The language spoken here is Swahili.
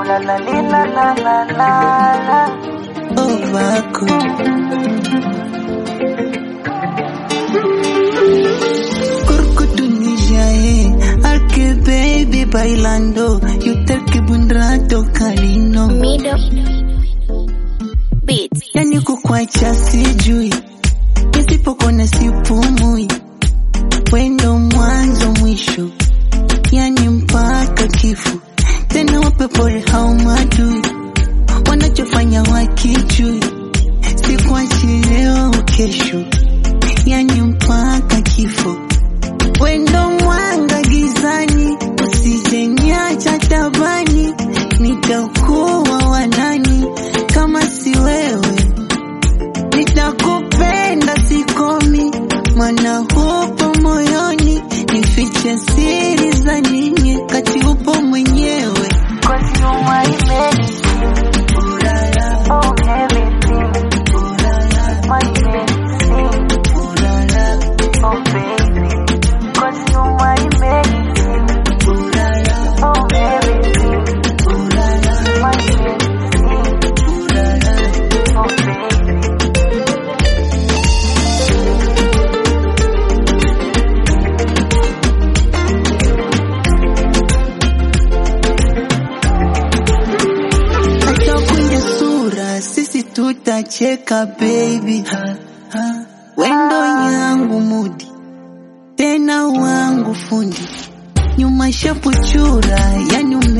la la li, la la la la la. ovako Kurkutunishae Ake baby bailando Yutaki bundrato kalino Mido Beats. Yani kukwacha sijui Nisipokona sipumui Wendo mwanzo mwisho Yani mpaka kifo Tena wape pole hao madui Wanachofanya wakijui Sikuachi leo au kesho Yani mpaka kifo Wendo mwanga gizani Usijeniacha tabani Nitakuwa wanani Kama si wewe Nitakupenda sikomi Mana hupo moyoni Nifiche siri za nini Kati upo mwenyewe Cause you my medicine, Ulala, oh everything, ulala, my medicine, ulala, oh baby. Cause you my medicine, ulala, oh everything, ulala, my medicine, ulala. oh baby. hata kwenye sura sisi tutacheka baby ha, ha. wendo yangu mudi tena wangu fundi nyuma shapu chura yani ume